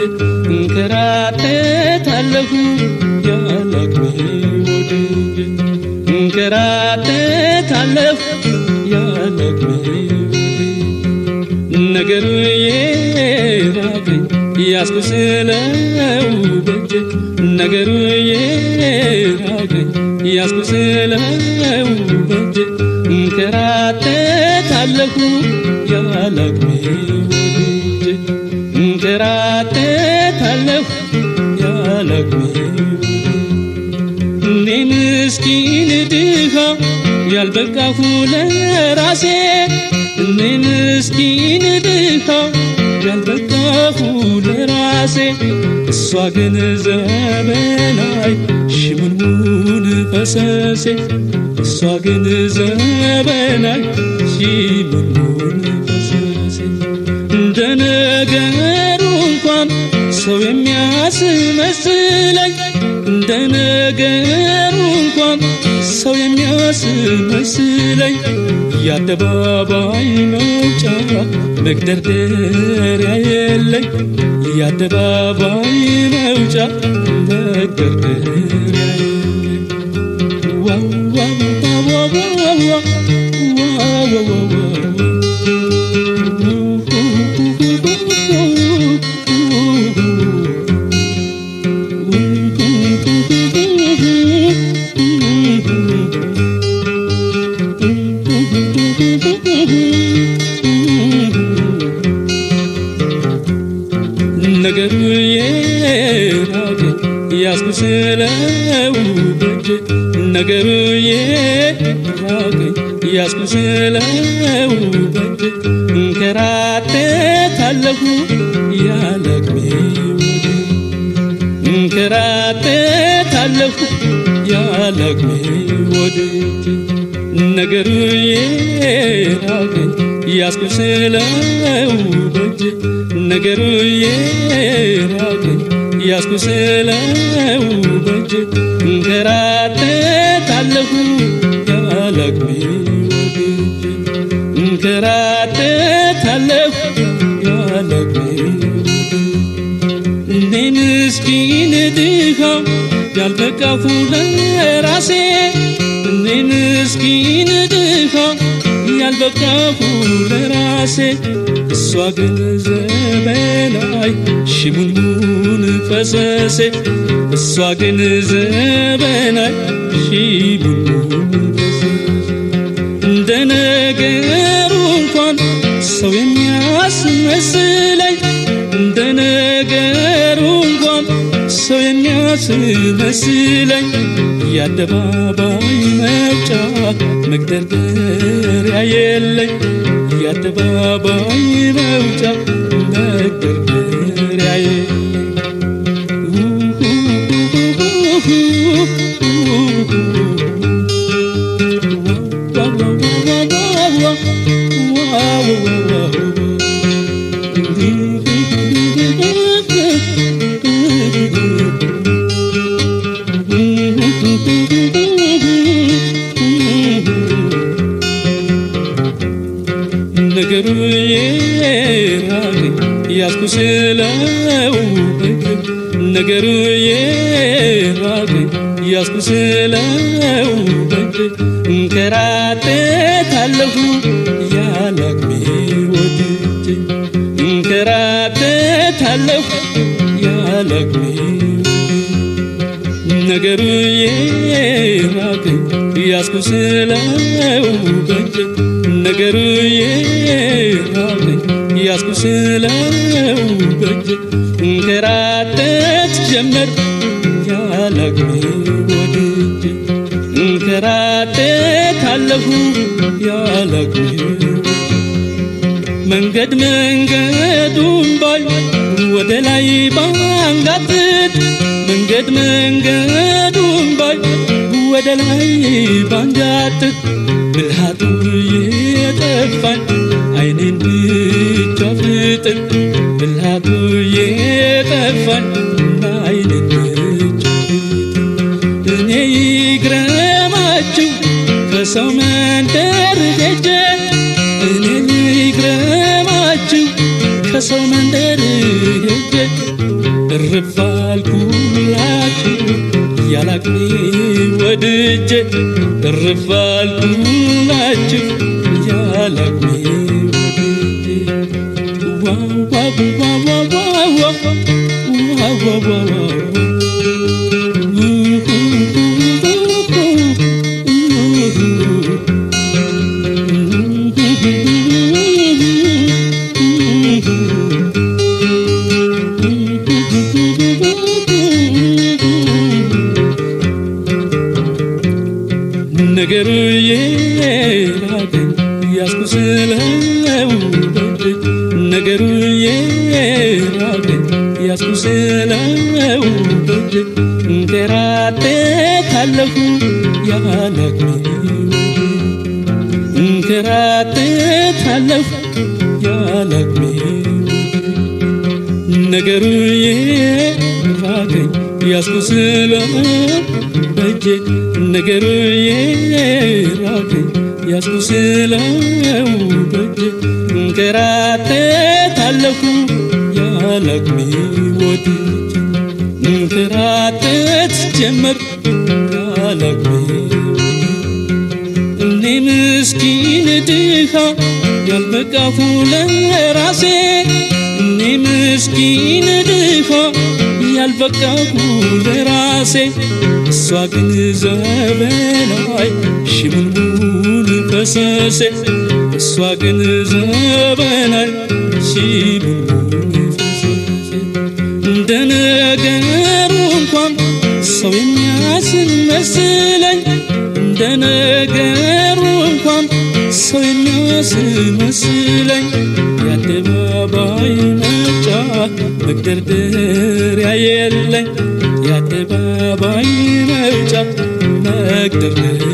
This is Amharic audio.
እንከራተታለሁ ያላቅሜ ወድጄ እንከራተታለሁ ያላቅሜ ነገሩ የራቀኝ ያስኩስለው በጄ ነገሩ የራቀኝ ያስኩስለው በጄ እንከራተታለሁ ያላቅሜ ወድጄ እንከራተታለሁ ያላቅሜ እኔ ምስኪን ድሃ ያልበቃሁ ለራሴ እኔ ምስኪን ድሃ ያልበቃሁ ለራሴ እሷ ግን ዘመናይ ሽሙንሙን ፈሰሴ እሷ ግን ዘመናይ ሽሙንሙን ፈሰሴ እንደ ነገሩ እንኳን ሰው የሚያስመስለኝ እንደ ነገሩ እንኳን ሰው የሚያስመስለኝ የአደባባይ መውጫ መግደርደሪያ የለኝ የአደባባይ መውጫ መግደርደሪያ የለኝ ዋው ዋው ዋው ዋው ዋው ዋው ዋው ነገሩ የራቀኝ ያስኩስለው በጄ ነገሩ የራቀኝ ያስኩስለው በጄ እንከራተታለሁ ያለቅሜ ወዴ እንከራተታለሁ ያለቅሜ ወደጄ ነገሩ የራቀኝ ያስኩስለው በጄ ነገሩ የራቀኝ ያስኩስለው በጄ እንከራተታለሁ ያላቅሜ ወድጄ እንከራተታለሁ ያላቅሜ እኔ ምስኪን ድሃ ያልበቃሁ ለራሴ እኔ ምስኪን ድሃ ያልበቃሁ ለራሴ እሷ ግን ዘመናይ ሽሙንሙን ፈሰሴ እሷ ግን ዘመናይ ሽሙንሙን ፈሰሴ እንደ ነገሩ እንኳን ሰው የሚያስመስለኝ እንደ ነገሩ እንኳን ሰው የሚያስመስለኝ የአደባባይ መውጫ መግደርደሪያ የለኝ የአደባባይ መውጫ መግደርደሪያ የለኝ ነገሩ የራቀኝ ያስኩስለው በጄ ነገሩ የራቀኝ ያስኩስለው በጄ እንከራተታለሁ ያላቅሜ ወድጄ እንከራተታለሁ ያላቅሜ ነገሩ የራቀኝ ያስኩስለው በጄ ነገሩ የራቀኝ ያስኩስለው በጄ እንከራተት ጀመር ያላቅሜ ወድጄ እንከራተታለሁ ያላቅሜ መንገድ መንገዱን ባይ ወደ ላይ ባንጋጥጥ መንገድ መንገዱን ባይ ወደ ላይ ባንጋጥጥ ብልሃቱ የጠፋኝ አይኔን ብቻ ፍጥጥ ብልሃቱ የጠፋኝ አይኔን ብቻ ፍጥጥ እኔ ይግረማችሁ ከሰው መንደር ሄጄ እኔ ይግረማችሁ ከሰው መንደር ሄጄ በእጄ እርፍ አልኩላችሁ ያላቅሜ ነገሩ የራቀኝ ያስኩ ስለው ነገሩ የራቀኝ ያስኩ ስለው እንከራተታለሁ ያላቅሜ እንከራተታለሁ ያላቅሜ ነገሩ የራቀኝ ያስኩ ስለው በእጄ ነገሩ የራቀኝ ያስኩ ስለው በእጄ እንከራተታለሁ ያላቅሜ ወድጄ እንከራተት ጀመር ያላቅሜ እኔ ምስኪን ድሃ ያልበቃሁ ለራሴ እኔ ምስኪን ድሃ ያልበቃሁ ለራሴ እሷ ግን ዘበናይ ሽሙንሙን ፈሰሴ እሷ ግን ዘበናይ ሽሙንሙን ፈሰሴ እንደ ነገሩ እንኳን ሰው የሚያስን መስለኝ እንደ ነገሩ እንኳን ሰው የሚያስን መስለኝ የአደባባይ መጫ መግደርደሪያ የለኝ የአደባባይ መውጫ መግደርደሪያ